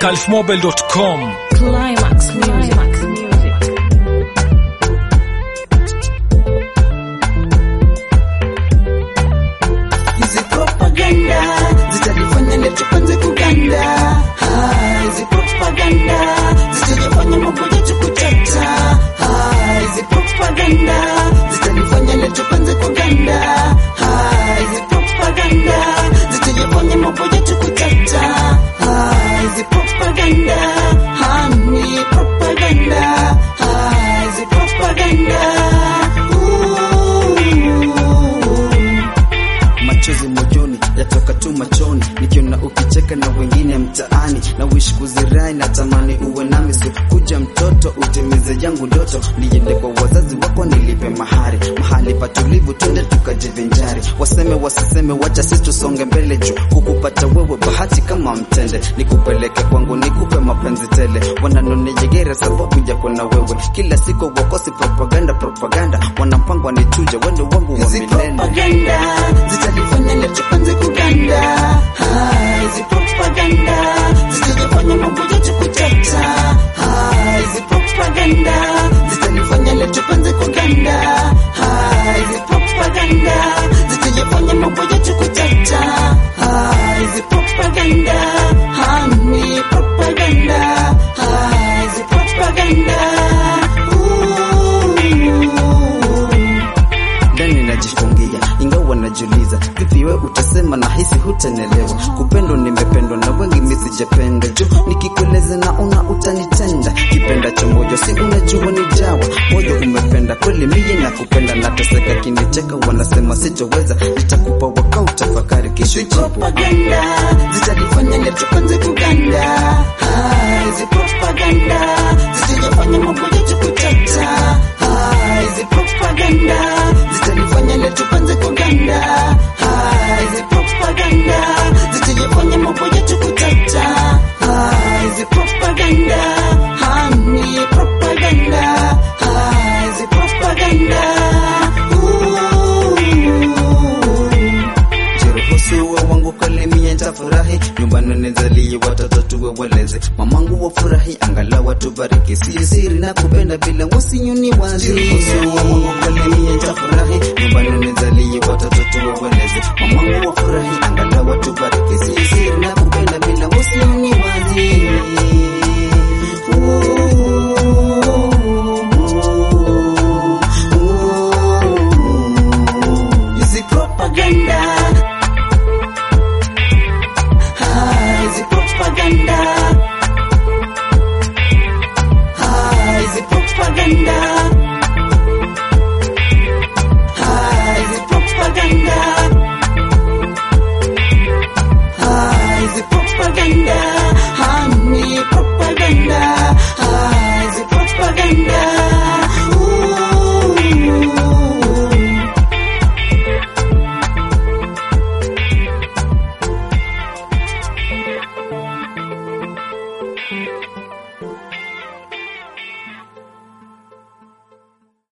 califmobile.com. Climax Music. hizi propaganda zitalifanya letu kwanza kuganda Ah, hizi propaganda zitajifanya mambo yetu kutata Ah, hizi propaganda zitalifanya letu kwanza kuganda Ah, hizi propaganda zitajifanya mambo yetu kutata Ah, hizi propaganda Ah, ni propaganda Ah, hizi propaganda Ooh. machozi mojoni yatoka tu machoni nikiona ukicheka na wengine mtaani na wish kuzirai na tamani uwe nami so kuja mtoto utimize yangu ndoto niende kwa wazazi wako nilipe mahari mahali patulivu twende tukajivinjari waseme wasiseme wacha sisi tusonge mbele juu kukupata wewe bahati kama mtende nikupeleke kwangu nikupe mapenzi tele wananonejegere sababu yako na wewe kila siku wakosi propaganda propaganda wanapangwa nituje wendo wangu wa hizi milele propaganda zitalifanya letu kwanza kuganda Ah, hizi propaganda zitajifanya mambo yetu kutata Ah, hizi propaganda zitalifanya letu kwanza kuganda Ah, hizi propaganda zitajifanya mambo yetu kutata Ah, hizi propaganda Ah, ni propaganda Ah, hizi propaganda Ooh. ndani najifungia ingawa najiuliza vipi we utasema na hisi hutanelewa kupendwa nimependwa na wengi misijapenda juu nikikueleza naona utanitenda kipenda cha moyo si unajua ni jawa moyo umependa kweli miye na kupenda nateseka kinicheka wanasema sitoweza nitakupa waka utafakari kisho jibu propaganda zitalifanya letu kwanza kuganda Ah, hizi propaganda zitajifanya mambo yetu kutata Ah, hizi propaganda zitalifanya letu kwanza kuganda Ah, hizi propaganda zitajifanya mambo yetu kutata Ah, hizi propaganda Ah, ni propaganda Ah, hizi propaganda Ooh. Jiruhusu wa wangu kalimie nitafurahi nyumbani nizalie watoto tuwe waleze mamangu wafurahi angalau watubariki si siri na kupenda bila wasinyuni wazi Jiruhusu wa wangu kalimie nitafurahi nyumbani nizalie watoto tuwe waleze mamangu wafurahi angalau watubariki si siri na kupenda bila wasinyuni wazi Hizi propaganda Ah, hizi propaganda Ah, hizi propaganda Ah, hizi propaganda Ah, hizi propaganda Ah, ni propaganda Ah, hizi propaganda